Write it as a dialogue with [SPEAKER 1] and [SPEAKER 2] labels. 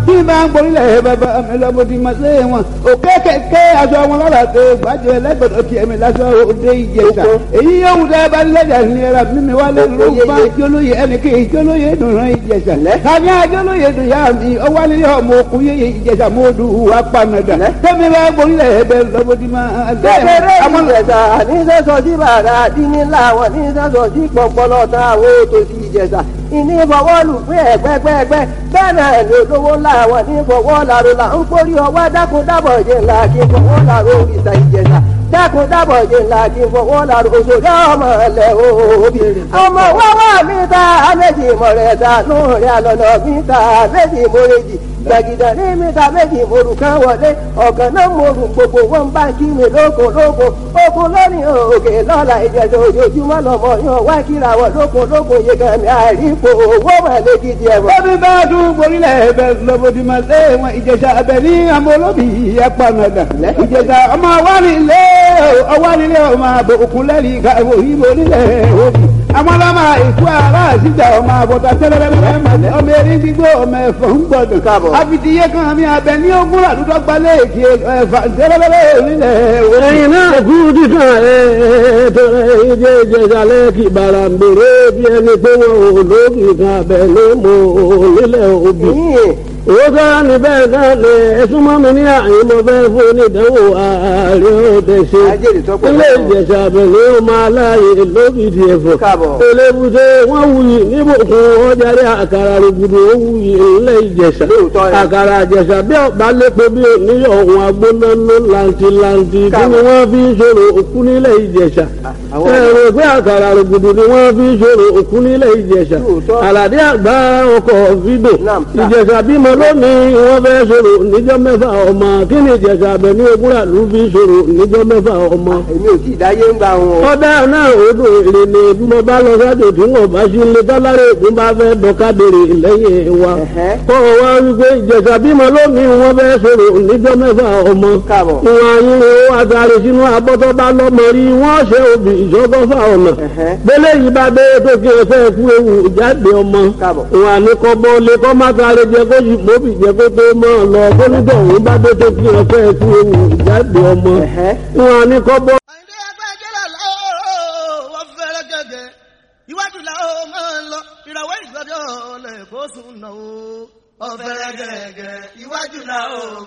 [SPEAKER 1] bí máa ń gborílẹ̀ bàbá mi lọ́mọ ti máa ṣe wọn òkè kẹ̀kẹ́ aṣọ wọn lọ́la tó gbàjẹ́ lẹ́gbẹ̀dọ̀ tiẹ̀ mi lásán òde ìjẹsà èyí yóò wù dẹ́ bá lẹ́jà ní ẹ̀rọ mímí wá lé ló bá jólóye ẹnì kí jólóye dùnrán ìjẹsà tani àjólóye dùn yá mi ọwọ́ nílé ọmọ òkun yé ìjẹsà mọ́ọ́dù apanadà tẹ́mi bá gborílẹ̀ bẹ́ lọ́mọ ti máa ṣe
[SPEAKER 2] kékeré ìjẹ̀sà ní sẹ́sọ̀ sí bàrà dínnílà wọn ní sẹ́sọ̀ sí pọ̀pọ̀lọ̀ tá àwọn òtòṣì ìjẹ̀sà ìní fọwọ́lù pé ẹ̀gbẹ́gbẹ́gbẹ́ bẹ́ẹ̀ náà ni olówó ńlá wọn ní fọwọ́ làrò là ń kórí ọwọ́ dákun dábọ̀ jẹ́ ńlá kí fọwọ́ làrò òrìṣà ìjẹ̀sà dákun dábọ̀ jẹ́ ńlá kí fọwọ́ làrò òṣèré ọmọ ẹ̀lẹ́ òbí. ọmọ wọ́wọ́ mi ta méjì mọ̀rẹ́ta nù rẹ̀ àlọ́nà mi ta méjì mọ̀rẹ́jì gbàgìdà ní mẹ́ta méjì morù kan wọlé ọ̀gàn náà morù gbogbo wọn bá kí mi lóko lóko oko lónìí òkè lọ́la ìjẹ̀dọ̀ ojoojúmọ́ lọ́mọ yan wá kíra wọ lóko lóko yegami àìrípo owó mọ̀lẹ́ gidi ẹ̀wọ̀n.
[SPEAKER 1] Bọ́bí bá dún gborílẹ̀ ẹ̀bẹ̀ lọ́bọ̀dì máa lé wọn ìjẹ̀sà abẹ ní àmọ́ olóbì apanadà. Ìjẹ̀sà ọmọ awánilé ọwánilé ọmọ àbò òkun lẹ́rìí ká òyìnbó nílẹ̀ òbí. Àwọn ọlọ́mọ ìkú ara àṣìjà ọmọ àbọ̀tà tẹ́lẹ̀lẹ́lẹ́ ọmọ erin gbígbó ọmọ ẹ̀fọ́ ń gbọdọ̀.
[SPEAKER 2] Káàbọ̀.
[SPEAKER 1] Àfìdíyé kan mi abẹ ní ogún àdúgbò gbalẹ̀ èkì ẹ̀fà tẹ́lẹ̀lẹ́lẹ́ nílẹ̀ òbí.
[SPEAKER 3] ẹ̀yin náà kú dídán ẹ̀ tọrẹ ìjẹ́ ìjẹ̀sàlẹ̀ kì bàrà ń bèrè bí ẹni pé wọn ò lókì kan abẹ ló mọ nílẹ̀ òbí.
[SPEAKER 2] yìnyín
[SPEAKER 3] owó sára ní bẹ́ẹ̀ náà lè ẹ̀sùn mọ́ mi ní àyè mo fẹ́ fún onídàáwò ààrẹ òde ṣe.
[SPEAKER 2] ajẹ́rìí tó pọ̀
[SPEAKER 3] ilé ìjẹ̀sà àbẹ̀lẹ̀ ó máa láàyè lókìtì ẹ̀fọ́.
[SPEAKER 2] Káàbọ̀.
[SPEAKER 3] elébùté wọ́n wuyì níbùkún ọjàre àkàrà rògbòdò ó wuyì ilé ìjẹ̀sà.
[SPEAKER 2] Lóòótọ́ ni.
[SPEAKER 3] àkàrà ìjẹ̀sà bí ọ̀bá lépo bí oníyọ̀ ọ̀hún agbónáná làǹtìlàǹtì kí ni
[SPEAKER 2] Káàbọ̀.
[SPEAKER 3] wọ́n fi ń ṣòro òkú nílé ìjẹ̀sà.
[SPEAKER 2] àwọn
[SPEAKER 3] ẹ̀rọ pé àkàrà rògbòdò ni wọ́n fi ń ṣòro òkú nílé ìjẹ̀sà.
[SPEAKER 2] Lóòótọ́.
[SPEAKER 3] àlàdé àgbà ọkọ̀ fídò
[SPEAKER 2] Naam, sir.
[SPEAKER 3] ìjẹ̀sà bímọ lónìí wọ́n fẹ́ sọ̀rọ̀ níjọ́ mẹ́fà ọmọ kí ni ìjẹ̀sà abẹ ní ogúnra ló fi sọ̀rọ̀ níjọ́ mẹ́fà ọmọ.
[SPEAKER 2] èmi ò tí ì dáyé ń gba wọn.
[SPEAKER 3] ọ̀dà náà odò èrè ni bí mo bá lọ sájò tí wọn bá sí ilé tọ́lárẹ̀ ògùn bá fẹ́ dọ́kadèrè lẹ́yìn wa.
[SPEAKER 2] Ẹ̀hẹ́.
[SPEAKER 3] kọ́ ọ wá wípé ìjẹ̀sà bímọ lónìí wọ́n fẹ́ sọ̀rọ̀ níjọ́ mẹ́fà ọmọ.
[SPEAKER 2] Káàbọ̀.
[SPEAKER 3] wọn ayé wo àtàrí sínú abọ́tọ́ bá lọ́mọ rí wọ́n ṣe òbí ìṣọ́gọ́fà ọ̀nà.
[SPEAKER 2] Ẹ̀hẹ́.
[SPEAKER 3] bẹ́lẹ̀ yìí bá dé tó kí ẹ fẹ́ kú ewu jáde ọmọ
[SPEAKER 2] Káàbọ̀.
[SPEAKER 3] wà ní kọ́bọ́ lé kọ́ má sáré jẹ kó yìí mọ́bì jẹ kó tó mọ́ ọ lọ kó nígbà òun bá dé tó kí ẹ fẹ́ kú ewu jáde ọmọ
[SPEAKER 2] Ẹ̀hẹ́.
[SPEAKER 3] wà ní kọ́bọ́.
[SPEAKER 4] àyìndé agbẹjẹrẹ lọ́wọ́ wọ́n fẹ́rẹ́ gẹ́gẹ́ iwájú làwọn máa ń lọ ìràwọ̀ ìgbọ́dọ̀ lẹ́kọ̀ọ́ sùn náà ó. ọ̀fẹ́rẹ́ gẹ́gẹ́ iwájú làwọn